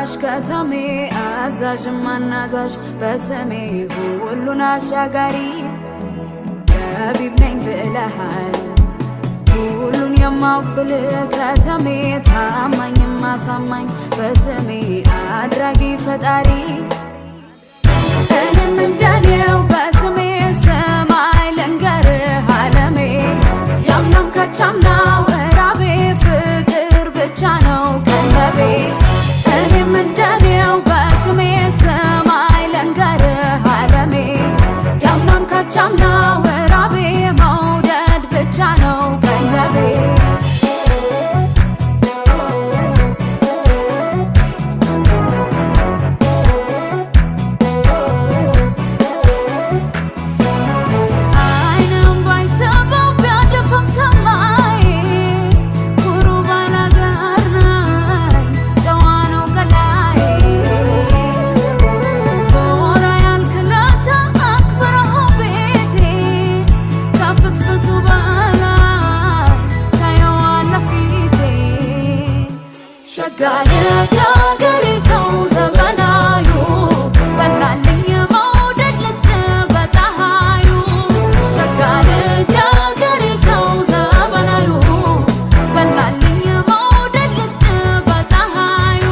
ደራሽ ከተሜ አዛዥ ማናዛዥ በስሜ ሁሉን አሻጋሪ ጠቢብ ነኝ ብለሃል ሁሉን የማውቅ ብልህ ከተሜ ታማኝ ማሳማኝ በስሜ አድራጊ ፈጣሪ እኔም እንደኔው በስሜ ሰማይ ልንገርህ አለሜ ያምናም ከቻምናው እራቤ ፍቅር ብቻ ነው ቀለቤ እኔም እንደኔው በስሜ ሰማይ ልንገርህ አለሜ ያምናም ከቻምናው እራቤ መውደድ ብቻ ነው ቀለቤ አይንም ባይሰበው ቢያደፈም ሰማይ ኩሩ ባላገር ነኝ ጨዋ ነው ገላይ ጎራ ያልክለታ አክብረኸው ቤቴ ከፍትፍቱ በላይ ታየዋለህ ፊቴ ሸጋየት አገሬ ሰው ዘመናዩ በላልኝ መውደድ ልስጥ በፀሐዩ ሸጋ ልጅ አገሬ ሰው ዘመናዩ በላልኝ መውደድ ልስጥ በፀሐዩ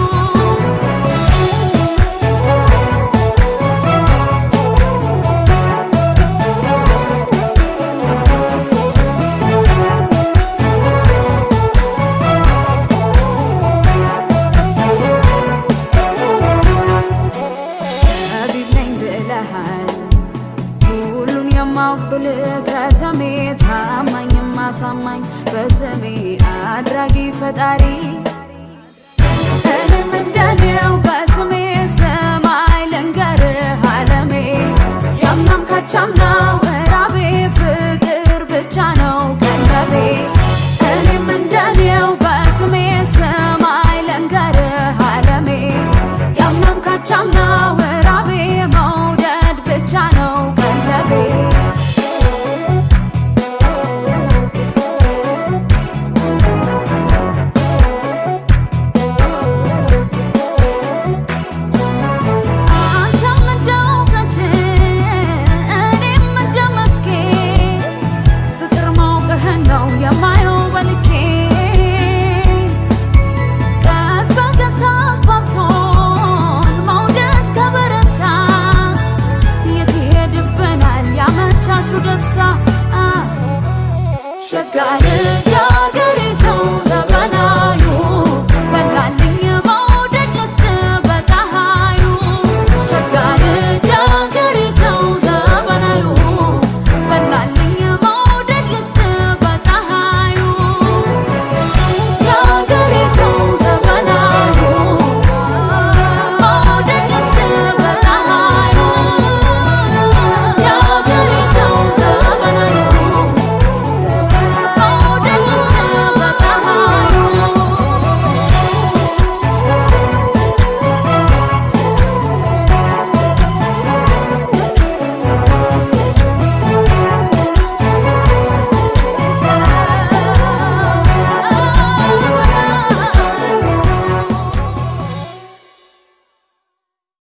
ጠቢብ ነኝ ብለሃል ሁሉን የማውቅ ብልህ ከተሜ ታማኝ ማሳማኝ በስሜ አድራጊ ፈጣሪ